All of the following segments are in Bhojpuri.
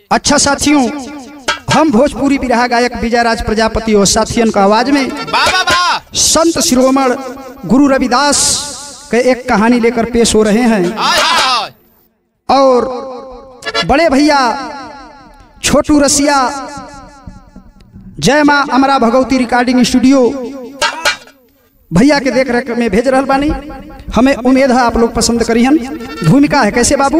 अच्छा साथियों हम भोजपुरी बिरहा गायक विजयराज प्रजापति और साथियन का आवाज में वाह वाह वाह संत शिरोमण गुरु रविदास के एक कहानी लेकर पेश हो रहे हैं आय हाय और बड़े भैया छोटू रसिया जय माँ अमरा भगवती रिकॉर्डिंग स्टूडियो भैया के देख रेख में भेज रहल बानी हमें उम्मीद है आप लोग पसंद करिहन भूमिका है कैसे बाबू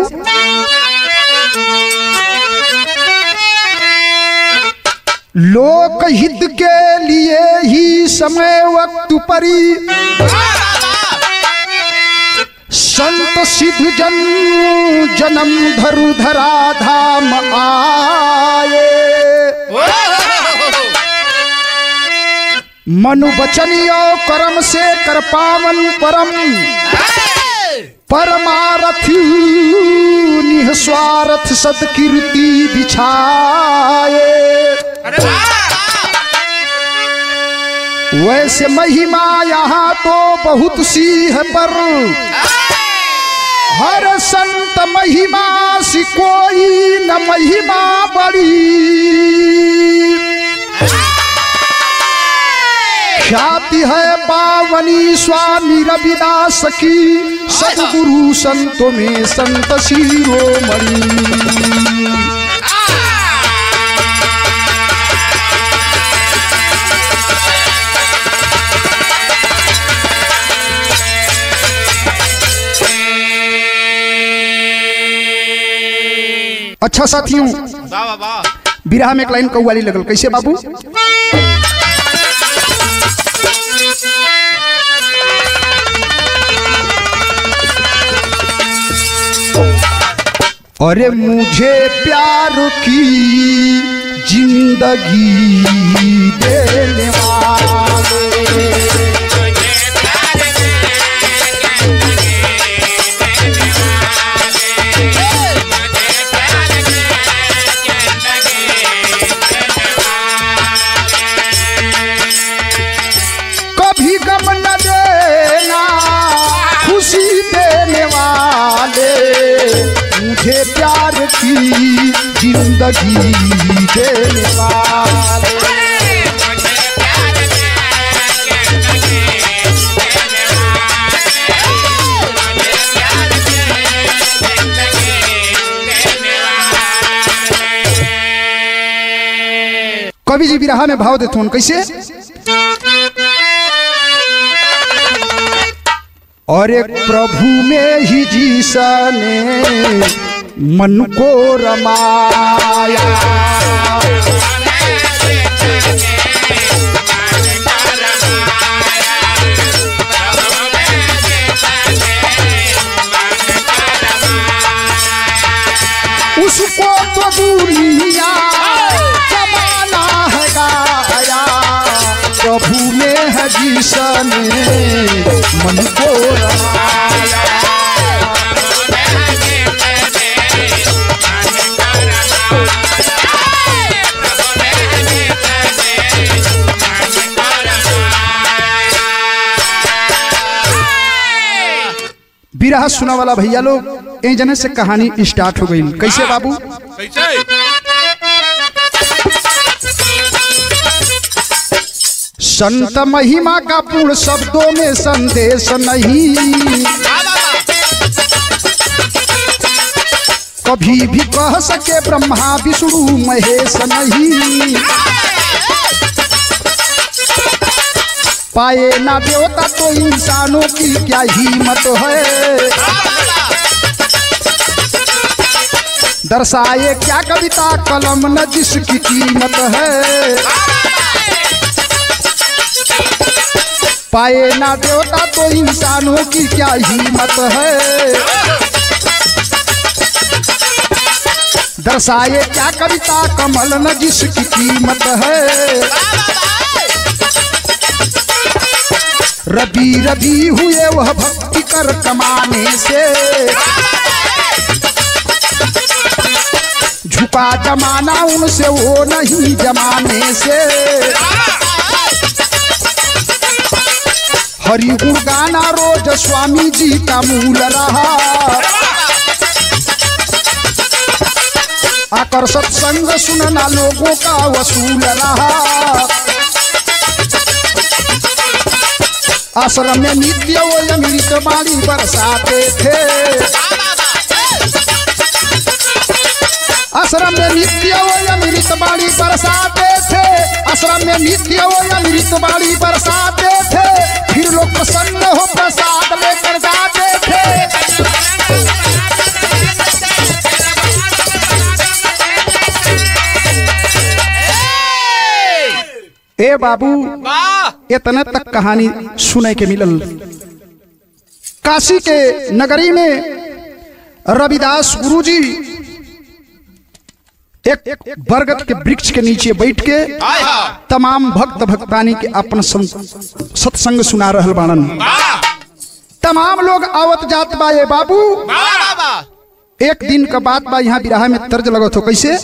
लोक हित के लिए ही समय वक्त परी संत सिद्ध जन जन्म धरु धरा धाम आए मनु बचनियो कर्म से कर पावन परम परमारथ निस्वार्थ सत्कीर्ति बिछाए अरे वाह वैसे महिमा यहाँ तो बहुत सी है पर हर संत महिमा सी कोई न महिमा बड़ी ख्याति है पावनी स्वामी रविदास की सदगुरु संतों में संत शिरोमणि अच्छा साथियों वाह वाह वाह बिरहा में एक लाइन कौवाली लगल कैसे बाबू अरे मुझे प्यार की जिंदगी देने वाले कभी गम न देना खुशी देने वाले मुझे प्यार की जिंदगी देने वाले कवि जी बिरहा में भाव देते कैसे और एक प्रभु में ही जीसा ने मन को रमाया उसको तो दुनिया जमाना है गाया प्रभु में है जीसा ने मन को रमाया बिरहा सुना वाला भैया लोग ए जने से कहानी स्टार्ट हो गई कैसे बाबू कैसे संत महिमा का पूर्ण शब्दों में संदेश नहीं वाह वाह वाह कभी भी कह सके ब्रह्मा विष्णु महेश नहीं पाए ना देवता तो इंसानों की क्या हिम्मत है दर्शाए क्या कविता कलम न जिसकी कीमत है पाए ना देवता तो इंसानों की क्या हिम्मत है दर्शाए क्या कविता कमल न जिसकी कीमत है रबी रबी हुए वह भक्ति कर कमाने से झुका जमाना उनसे वो नहीं जमाने से हरि गुण गाना रोज स्वामी जी का मूल रहा कर सत्संग सुनना लोगों का वसूल रहा आश्रम में नित्य वो अमृत बाड़ी बरसाते थे आश्रम में नित्य वो अमृत बाड़ी बरसाते थे आश्रम में नित्य वो अमृत बाड़ी बरसाते थे फिर लोग प्रसन्न हो प्रसाद लेकर जाते थे ए बाबू वाह इतने तक कहानी सुने के मिलल काशी के नगरी में रविदास गुरुजी एक बरगद के वृक्ष के नीचे बैठ के हाय हाय तमाम भक्त भक्तानी के अपन सं- सत्संग सुना रहल बाणन वाह तमाम लोग आवत जात बा ये बाबू वाह वाह एक दिन का बात बा यहाँ बिराह में तर्ज लगत हो कैसे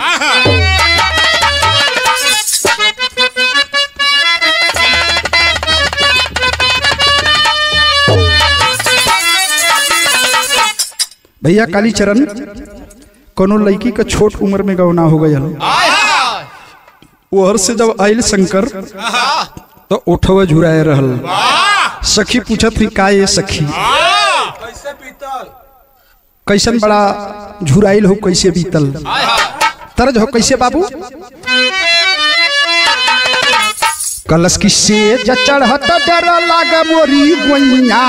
भैया कालीचरण कोनो लड़की का छोट उम्र में गौना हो गया हाय हाय ओहर से जब आयल शंकर तो उठवा झुराए रहल सखी पूछत थी का ये सखी कैसे पीतल कैसन बड़ा झुराइल हो कैसे बीतल हाय हाय तरज हो कैसे बाबू कलश की सेज चढ़त डर लाग मोरी गोइया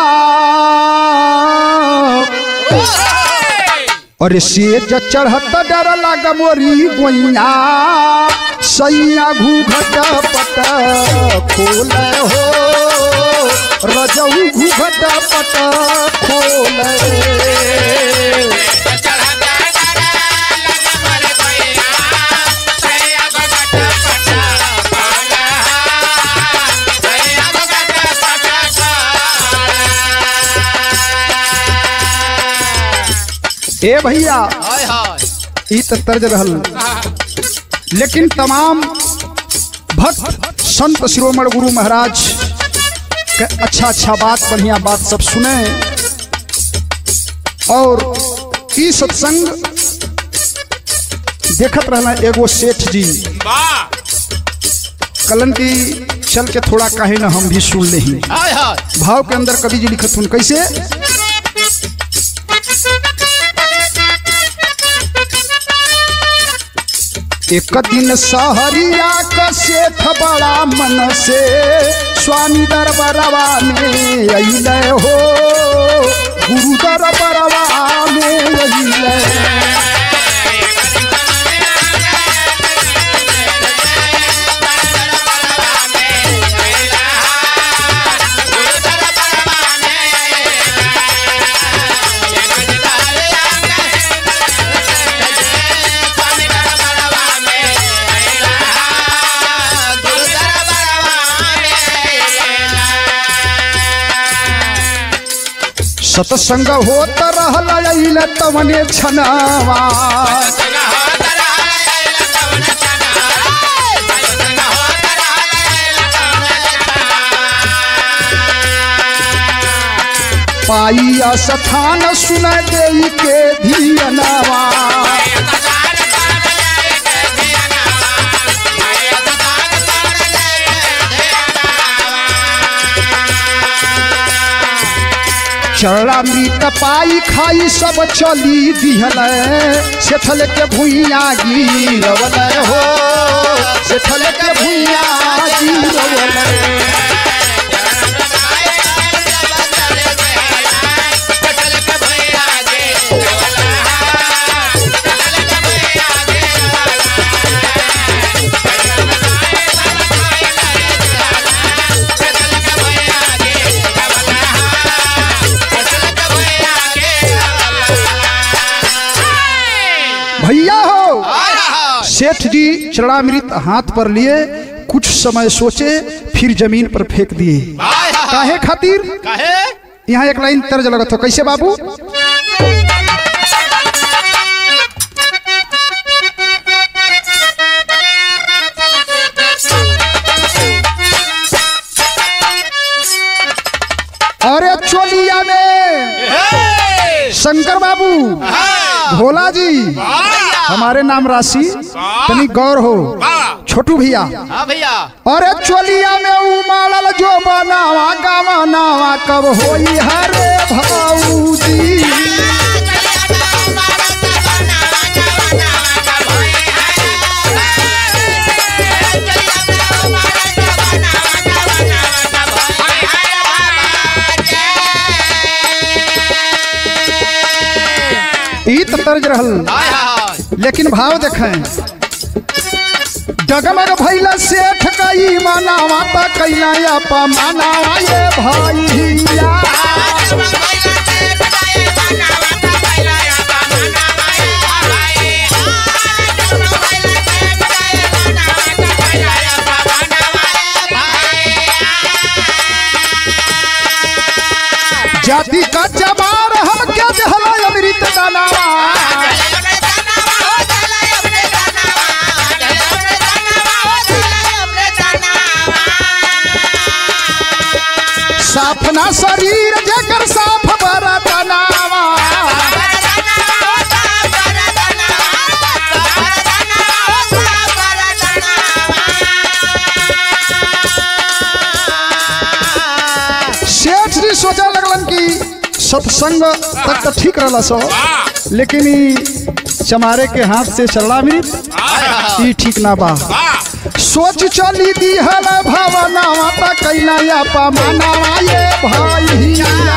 अरे सेज चढ़त डर लाग मोरी गोइया सैया घूघट पट खोल हो रजऊ घूघट पट खोल ए भैया हाय हाय ई तो तर्ज रहल लेकिन तमाम भक्त संत शिरोमण गुरु महाराज के अच्छा अच्छा बात बढ़िया बात सब सुने और ई सत्संग देखत रहना एगो सेठ जी वाह कलन की चल के थोड़ा काहे ना हम भी सुन ले हाय हाय भाव के अंदर कवि जी लिखत हूँ कैसे एक दिन सहरिया का सेठ बड़ा मन से स्वामी दरबारवा में अइले हो गुरु दरबारवा में अइले सत्संग होत रहल अइले तवने छनावा पाइया स्थान सुन देई के धियनवा चरणामृत पाई खाई सब चली दिहल सेठल के भुइया गिरवल हो सेठल के भुइया गिरवल भैया हो हाय हाय सेठ जी चरणामृत हाथ पर लिए कुछ समय सोचे फिर जमीन पर फेंक दिए हाय हाय काहे खातिर काहे यहाँ एक लाइन तर्ज लगत हो कैसे बाबू अरे चोलिया में हे शंकर बाबू हाँ भोला जी भैया हमारे नाम राशि तनी गौर हो वाह छोटू भैया हाँ भैया अरे चोलिया में उमाड़ल जो बनावा गवानावा कब होई हरे भाऊजी ई त तर्ज रहल हाय हाय लेकिन भाव देखें डगमग भैला सेठ कई मनावा त कैला अपा मनावा ये भैया जाति का जबार हम क्या जहला अमृत दानावा साफना शरीर जकर साफ बरतनावा सेठ जी सोचे लगलन कि सत्संग तक तो ठीक रहला सो लेकिन ई चमारे के हाथ से चलना भी ई ठीक ना बा सोच चली दी हल भवनावा त कैला अपा मनावा ये भैया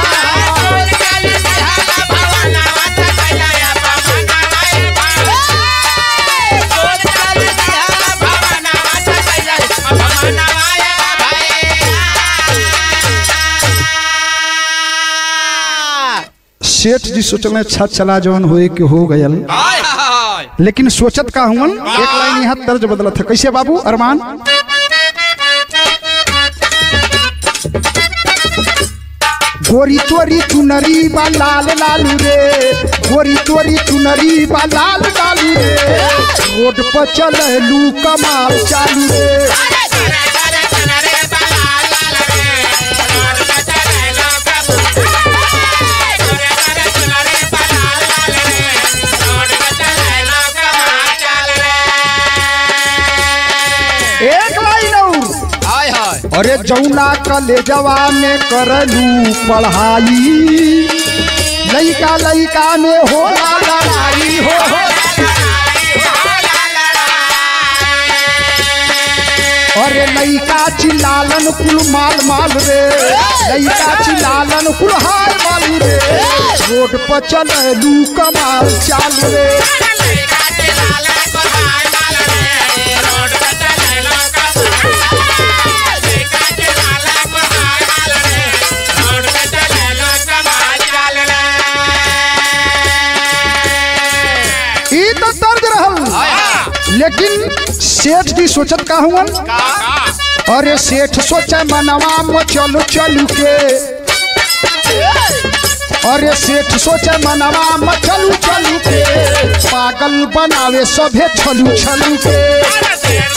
सेठ जी सोचल अच्छा चला जवन होए के हो गयल हाय हाय लेकिन सोचत का हुवन एक लाइन यहाँ तर्ज बदलत है कैसे बाबू अरमान गोरी तोरी चुनरी बा लाल लालू रे गोरी तोरी चुनरी बा लाल लालू रे रोड पर चललू कमाल चालू रे एक लाइन और हाय हाय अरे जौना कलेजवा में करलू पढ़ाई लइका लइका में होला लड़ाई हो हो अरे लइका चिल्लालन कुल माल माल रे लइका चिल्लालन कुल हाल माल रे रोड पर चललू कमाल चाल रे ई तो दर्द रहल लेकिन सेठ जी सोचत का हुवन अरे सेठ सोचे मनवा में चलू चलू के अरे सेठ सोचे मनवा में चलू चलू के पागल बनावे सभे छलू छलू के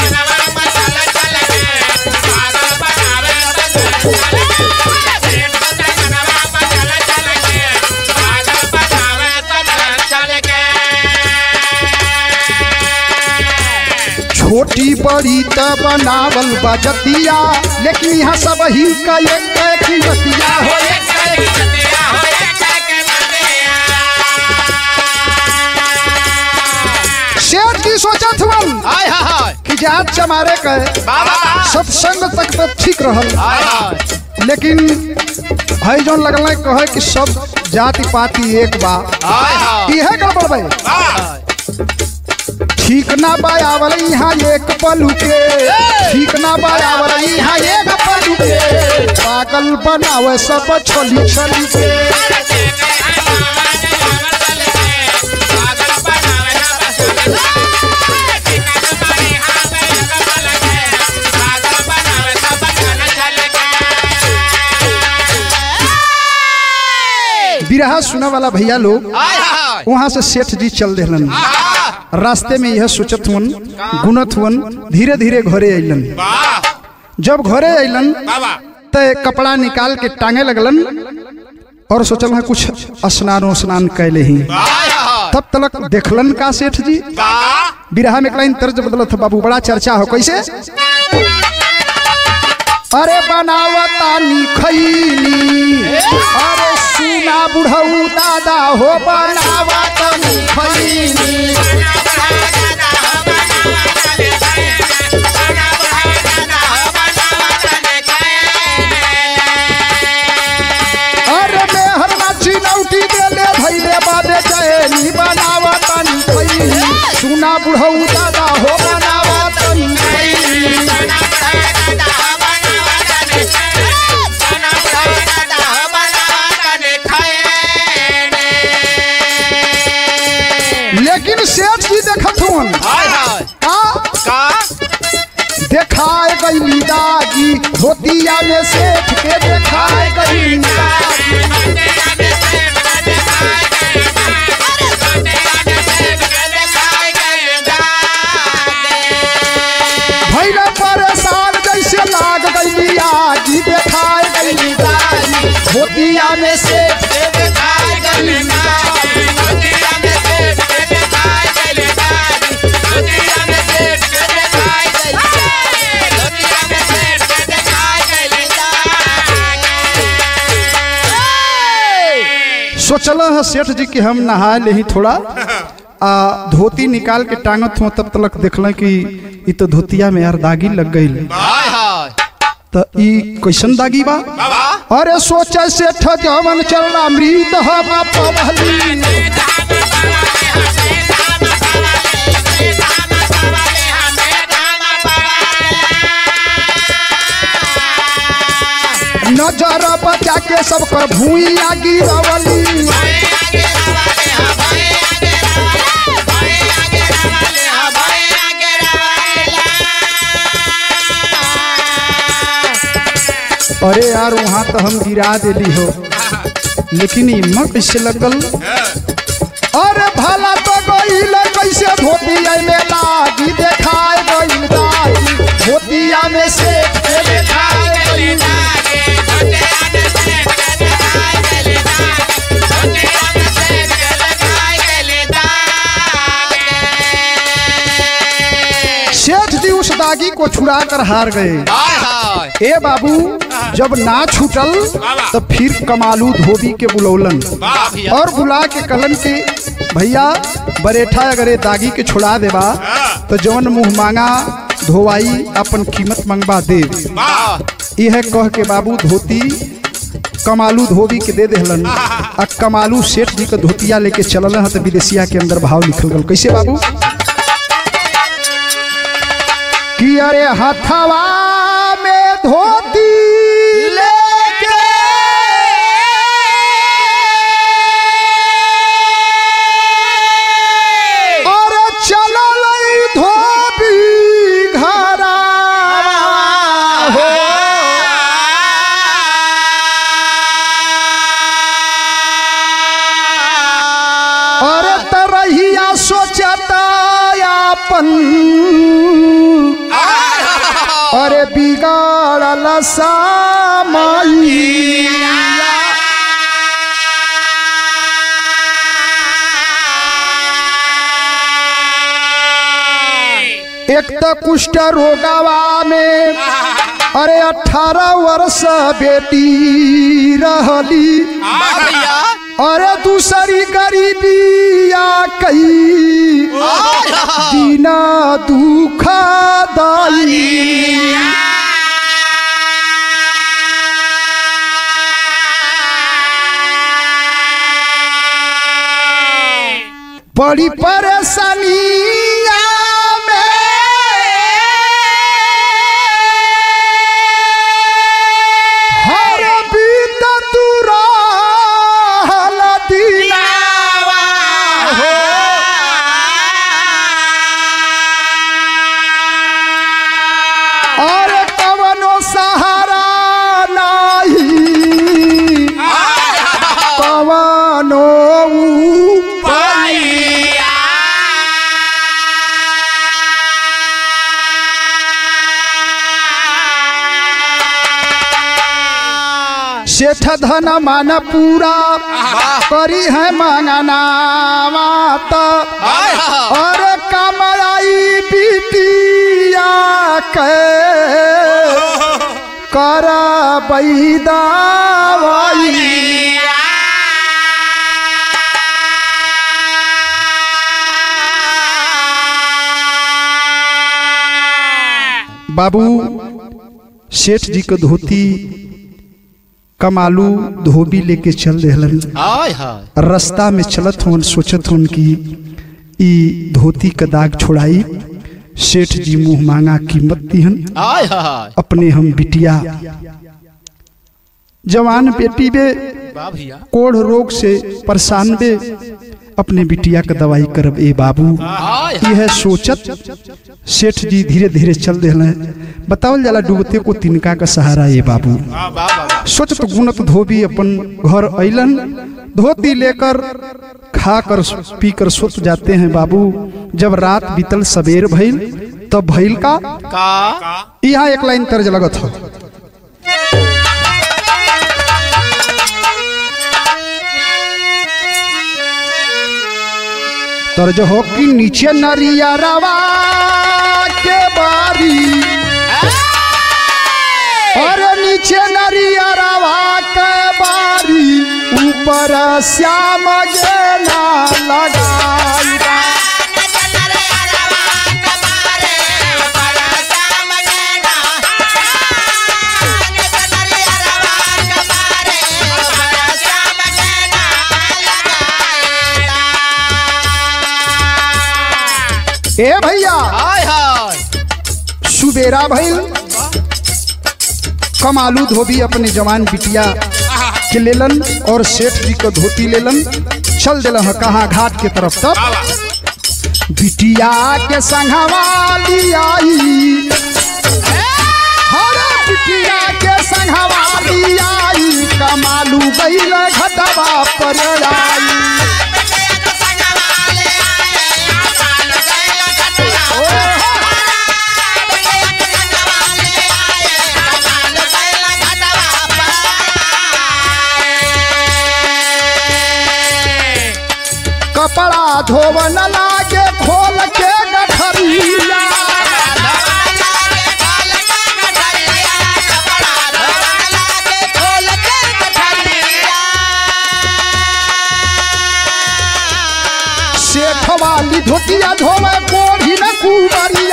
छोटी बड़ी त बनावल बजतिया लेकिन यहाँ सब ही का एक एक ही बतिया हो सेठ जी सोचत हुवन हाय हाय कि जात चमारे कहे बाबा सत्संग तक तो ठीक रहल हाय हाय लेकिन है जौन लगल है कहे कि सब जाति पाति एक बा हाय हाय इहे गड़बड़ बा हाय ठीक ना बा आवल यहाँ एक पलू के ठीक ना बा आवल यहाँ एक पलू के पागल बनावे सब छली छली के बिरहा सुने वाला भैया लोग हाय हाय वहाँ से सेठ जी चल दिलन रास्ते में यह सोचत हुन गुनत हुन धीरे धीरे घरे अइलन वाह जब घरे अइलन बाबा तो कपड़ा निकाल के टांगे लगलन और सोचल है कुछ स्नान स्नान कैले ही हाय हाय तब तलक देखलन का सेठ जी का बिरहा में लाइन तर्ज बदलत बाबू बड़ा चर्चा हो कैसे अरे बनावतानी खैनी अरे सुना बुढ़ऊ दादा हो बनावतानी खैनी अरे मेहर नाची नौटी देले भैले बाबे चैनी बनावतानी खैनी सुना बुढ़ऊ दादा हो बनावतानी खैनी लेकिन सेठ जी देखत हुन हाय हाय का का देखाए गई दागी धोतिया में सेठ के देखाए गई दागी भैया परेशान जैसे लाग गई आगी देखाए गई दागी धोतिया में सेठ के देखाए गई दागी सोचल है सेठ जी कि हम नहा ले ही थोड़ा आ धोती निकाल के टांगत हुआ तब तलक देखल कि ई तो धोतिया में यार दागी लग गई हाय हाय तो ई कैसन दागी बा बाबा अरे सोचे सेठ जवन चलना मृत हम पवली नजर बचा के सब कर भूइया गिरवली अरे यार वहाँ तो हम गिरा देली हो लेकिन हिम्मत कैसे लगल अरे भला तो गईल कैसे धोतिया में लागी देखाए गईल दागी धोतिया में से के देखाए गईल सेठ जी उस दागी को छुड़ा कर हार गए हाय हाय ए बाबू जब ना छूटल तो फिर कमालू धोबी के बुलौलन वाह भैया और बुला के कलन के भैया बरेठा अगर ये दागी के छुड़ा देबा तो जौन मुंह मांगा धोवाई अपन कीमत मंगवा दे वाह यह कह के बाबू धोती कमालू धोबी के दे देहलन आ कमालू सेठ जी के धोतिया लेके चलल है तो विदेशिया के अंदर भाव लिखल गल कैसे बाबू कि अरे हथवा में धोती लेके और चलल धोबी घरा हो और तरहिया सोचता अपन अरे बिगाड़ल सामाई एक तो कुष्ठ रोगावा में अरे अठारह वर्ष बेटी रहली भैया अरे दूसरी गरीबी आ कई दीना दुख दाई बड़ी परेशानी हर बीत तुरा दिलावा हो और कवनो सहारा नहीं कवनो उपाय सेठ धन मान पूरा करी है मांगना माता हाय हाय और कमलाई बिटिया के कर बैदावाई बाबू सेठ जी के धोती कमालू धोबी लेके चल रहलन हाय हाय रास्ता में चलत होन सोचत होन कि ई धोती का दाग छोड़ाई सेठ जी मुंह मांगा कीमत दिहन हाय हाय अपने हम बिटिया जवान बेटी बे वाह भैया कोढ़ रोग से परेशान बे अपने बिटिया का दवाई करब ए बाबू हाय हाय यह सोचत सेठ जी धीरे धीरे चल रहे बतावल जाला डूबते को तिनका का सहारा ए बाबू वाह वाह वाह सोचत गुणत धोबी अपन घर अइलन धोती लेकर खाकर पीकर सुत जाते हैं बाबू जब रात बीतल सवेर भइल तब भइल का का यहाँ एक लाइन तर्ज लगत हो तर्ज हो कि नीचे नरिया रवा के बारी और नीचे नरिया रवा के बारी ऊपर श्याम गेना लगाई ए भैया हाय हाय सुबेरा भइल कमालू धोबी अपने जवान बिटिया के लेलन और सेठ जी को धोती लेलन चल दिल कहाँ घाट के तरफ तब बिटिया के संघवा लियाई हरे बिटिया के संघवा लियाई कमालू गईल घटवा पर आई कपड़ा धोवन लागे खोल के गठरिया सेठ वाली धोतिया धोवे कोढ़ी न कुबरिया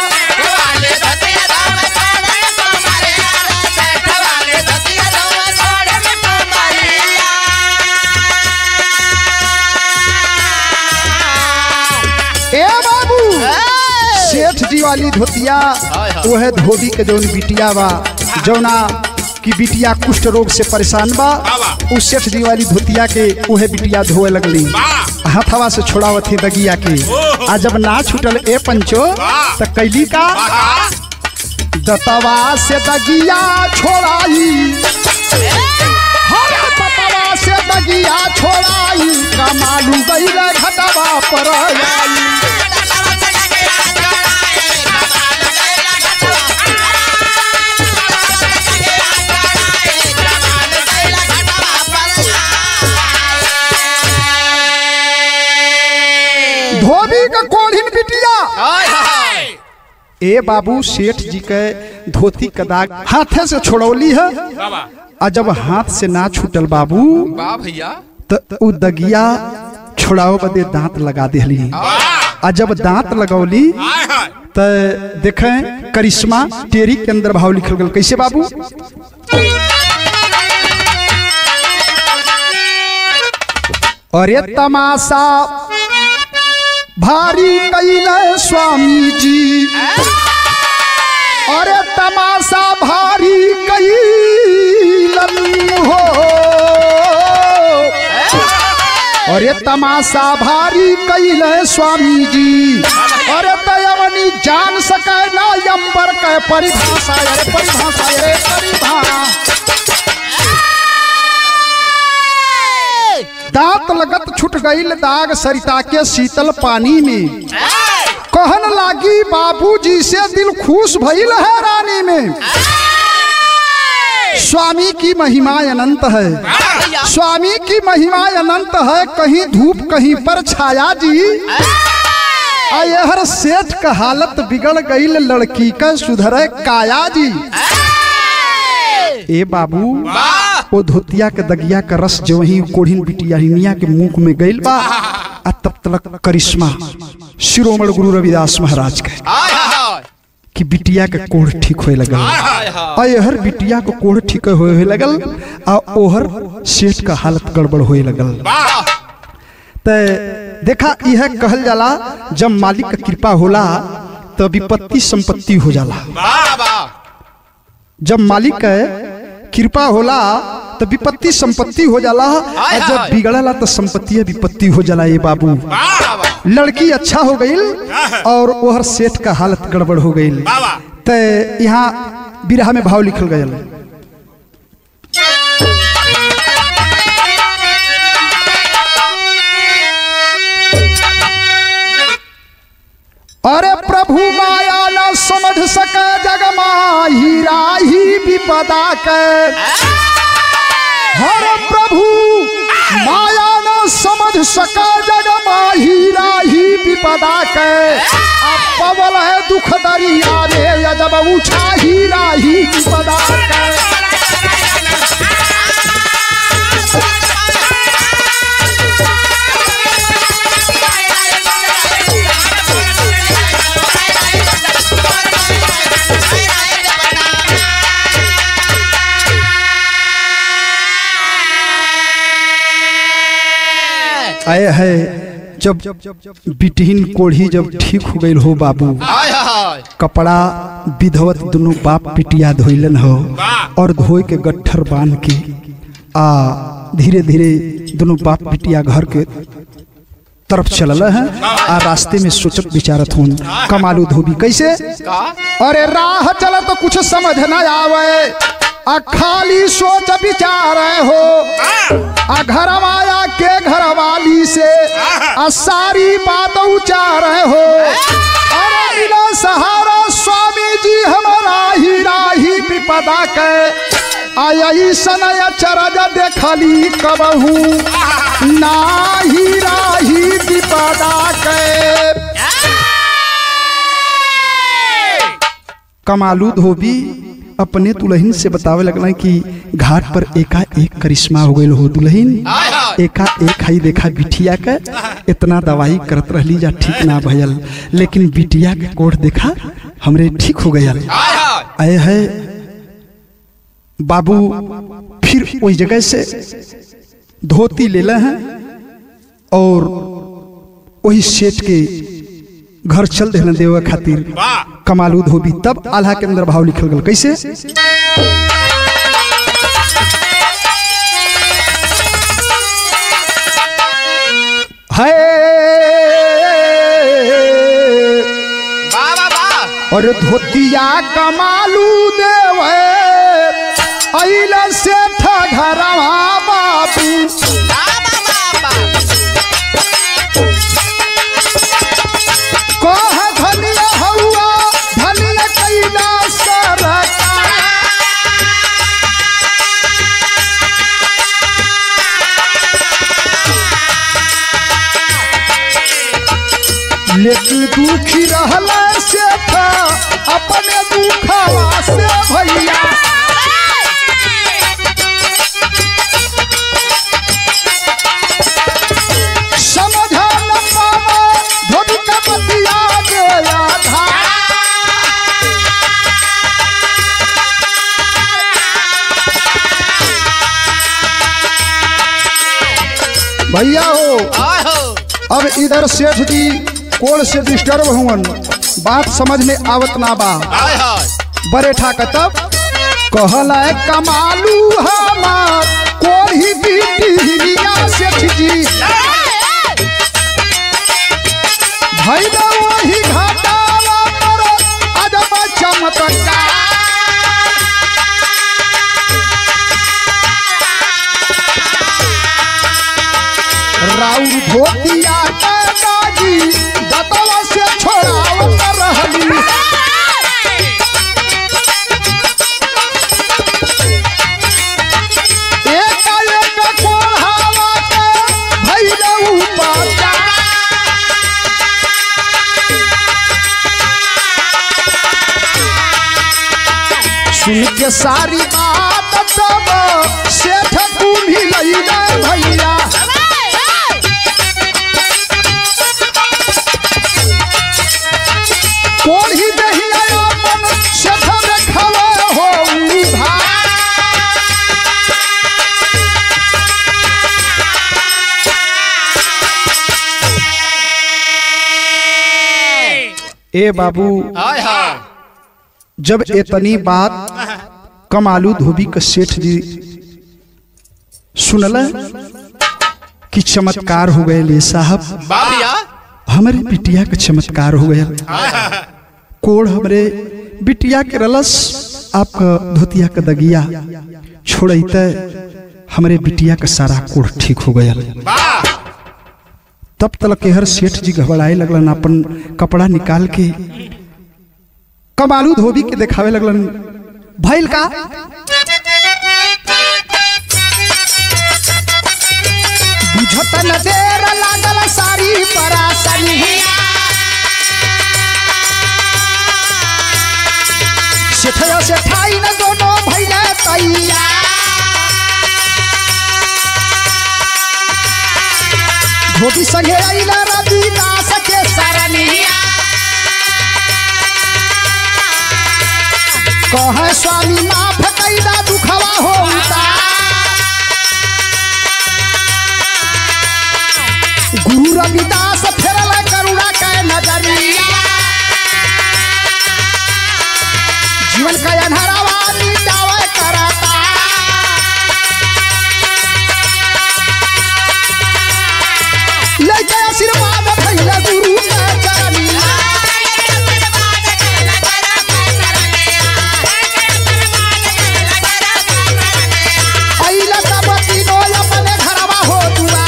ए बाबू सेठ जी वाली धोतिया हाय हाय। वह धोबी के जौन बिटिया बा जौना की बिटिया कुष्ठ रोग से परेशान बा उस सेठ जी वाली धोतिया के उहे बिटिया धोए लगली हथवा से छोड़ावत थी दगिया के आ जब ना छूटल ए पंचो त कैली का दतवा से दगिया छोड़ाई हरे दतवा से दगिया छोड़ाई कमालू गईल घटवा पर आई धोबी का कोढ़िन बिटिया हाय हाय ए बाबू सेठ जी के धोती का दाग हाथे से छोड़ौली है आ जब हाथ से ना छूटल बाबू वाह भैया त उ दगिया छोड़ाओ बदे दांत लगा देली आ जब दांत लगौली त देखें करिश्मा टेरी के अंदर भाव लिखल गल कैसे बाबू अरे तमाशा भारी कैले स्वामी जी अरे तमाशा भारी कैलन हो अरे तमाशा भारी कैले स्वामी जी अरे दयावनी जान सके ना अंबर के परिभाषा अरे परिभाषा अरे परिभाषा दांत लगत छुट गईल दाग सरिता के शीतल पानी में कहन लागी बाबूजी से दिल खुश भइल है रानी में स्वामी की महिमा अनंत है भैया स्वामी की महिमा अनंत है कहीं धूप कहीं पर छाया जी हर सेठ का हालत बिगड़ गई लड़की का सुधरे काया जी ए बाबू वाह ओ धोतिया के दगिया का रस जो वही कोढ़िन बिटिया हिनिया के मुंह में गइल बा आ तब तक करिश्मा शिरोमण गुरु रविदास महाराज के हाय हाय कि बिटिया के कोढ़ ठीक होए लगल हाय हाय आ यहर बिटिया को कोढ़ ठीक होए होए लगल आ ओहर सेठ का हालत गड़बड़ होए लगल वाह ते देखा यह कहल जाला जब मालिक का कृपा होला तो विपत्ति संपत्ति हो जाला वाह वाह जब मालिक के कृपा होला तो विपत्ति संपत्ति हो जाला हाय, और जब हाय। बिगड़ला तो संपत्ति विपत्ति हो जाला ये बाबू वाह वाह लड़की अच्छा हो गई और ओहर सेठ का हालत गड़बड़ हो गई वाह ते यहाँ बिरहा में भाव लिखल गयल अरे प्रभु माया न समझ सके जग माही राही विपदा के हर प्रभु माया न समझ सके जग माही राही विपदा के अब पवल है दुख दरिया रे जब उठा ही राही विपदा के आए है जब बिटहीन कोढ़ी जब ठीक हो गई हो बाबू हाय हाय कपड़ा विधवत दोनों बाप पिटिया धोइलन हो और धोए के गट्ठर बांध के आ धीरे धीरे दोनों बाप पिटिया घर के तरफ चलल है आ रास्ते में सोचत विचारत हूँ कमालू धोबी कैसे का अरे राह चल तो कुछ समझ न आवे आ खाली सोच विचार हो आ घर आया के घर वाली से आ सारी बात उचार हो अरे बिना सहारा स्वामी जी हमारा ही राही विपदा के आई सनय चरज देखली कबहू नाही राही विपदा के कमालू धोबी अपने दुल्हन से बतावे लगल कि घाट पर एका एक करिश्मा हो गई हो दुल्हन हाय हाय एका एक हाई देखा बिटिया के इतना दवाई करत रहली जा ठीक ना भयल लेकिन बिटिया के कोढ़ देखा हमरे ठीक हो गया हाय हाय आए है बाबू फिर वही जगह से धोती ले ले हैं और वही सेठ के घर चल देना देवे खातिर कमालू धोबी तब आल्हा के अंदर भाव लिखल गल कैसे है वाह वाह वाह और धोतिया कमालू देवे अइल सेठ घरवा बाबू कह धनिया हौआ धनिया कैला सरकार लेकिन दुखी रहला से था अपने दुखवा से भैया समझा न पावा धोबी का बतिया गया था भैया हो हाय हो अब इधर सेठ जी कोल से डिस्टर्ब हुवन बात समझ में आवत ना बा हाय हाय बड़े ठाक तब कहला है कमालू हमार कोई बीटी हिलिया सेठ जी भैया वही घाटावा पर अजब चमत्कार राउर धोतिया के दागी दतवा से छोड़ावत रहली सुन के सारी बात तब सेठ कुम्ही लैला भैया कोढ़ी दहिया अपन सेठ देखवा हो भाई ए बाबू हाय हाय जब इतनी बात कमालू धोबी का सेठ जी सुनल कि चमत्कार हो गए ले साहब बा भैया हमारे बिटिया का चमत्कार हो गया कोड़ हमरे बिटिया के रलस आपका धोतिया का दगिया छोड़ते हमरे बिटिया का सारा कोड़ ठीक हो गया बा तब तक के हर सेठ जी घबराए लगलन अपन कपड़ा निकाल के कमालू धोबी के देखावे लगलन भइल का बुझत न देर लागल सारी परासरी सेठया सेठाई न दोनों भइले तैया धोबी संगे आइला रविदास के सरनिया कहे स्वामी माफ कैदा दुखवा होता गुरु रविदास फेरल करुणा के नजरिया जीवन का अनहरावा मिटावे करता लेके आशीर्वाद भैया गुरु के चरनिया अइला तब तीनो अपने घरवा हो दुआ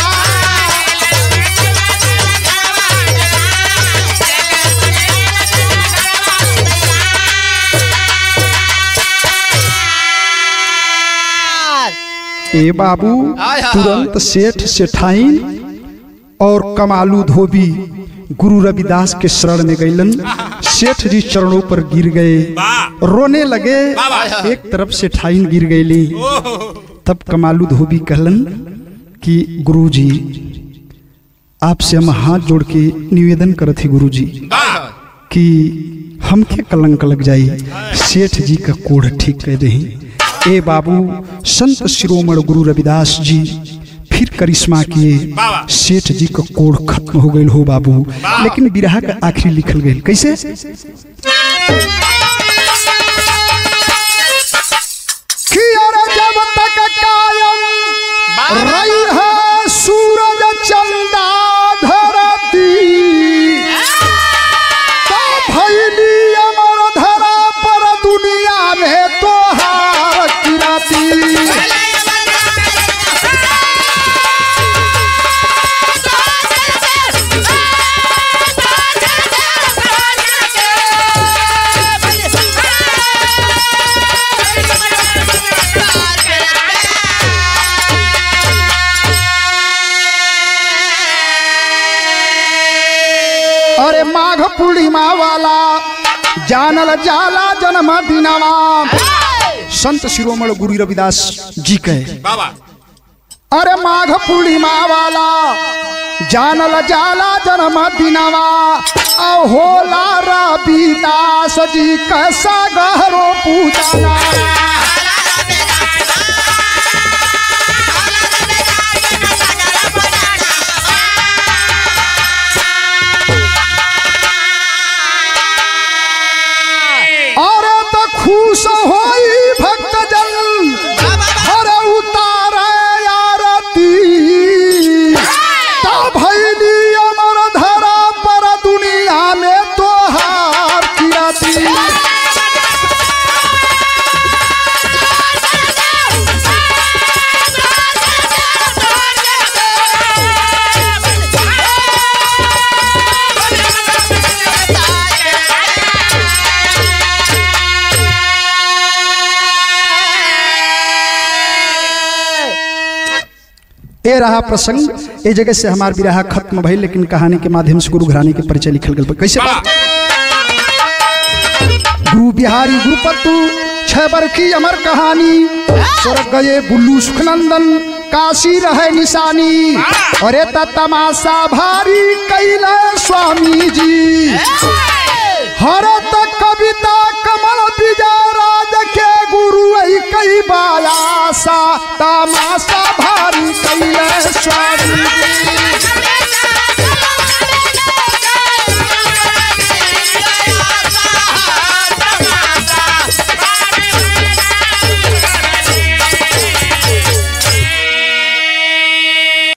ए बाबू हाय हाय। तुरंत सेठ सेठाइन और कमालू धोबी गुरु रविदास के शरण में गईलन सेठ जी चरणों पर गिर गए रोने लगे एक तरफ सेठाइन गिर गईली तब कमालू धोबी कहलन कि गुरु जी आपसे हम हाथ जोड़ के निवेदन करत ही गुरु जी बा कि हमके कलंक लग जाई सेठ जी का कोढ़ ठीक कर दही ए बाबू संत शिरोमण गुरु रविदास जी फिर करिश्मा किए सेठ जी का कोढ़ खत्म हो गई हो बाबू लेकिन बिरहा का आखिरी लिखल गई कैसे कि अरे जब तक कायम रही है सूरज चंदा धरती तो भैली अमर धरा पर दुनिया में तोहार किराती अरे माघ पूर्णिमा वाला जानल जाला जन्म दिनवा संत शिरोमण गुरु रविदास जी कहे बाबा अरे माघ पूर्णिमा वाला जानल जाला जन्म दिनवा आ होला रविदास जी कैसा गहरो पूजना अरे तो खुश होई भक्त जन हर उतार आरती ता भैली अमर धरा पर दुनिया में तोहार किराती ए रहा प्रसंग ए जगह से हमार विराह खत्म भइल लेकिन कहानी के माध्यम से गुरु घराने के परिचय लिखल गल कैसे बा? गुरु बिहारी गुरुपतु छैबर की अमर कहानी स्वर्ग गए बुल्लू सुखनंदन काशी रहे निशानी अरे त तमाशा भारी कैला स्वामी जी हरत कविता कमल विजय राज के गुरु ऐ कई बायासा तमाशा भारी कैला स्वामी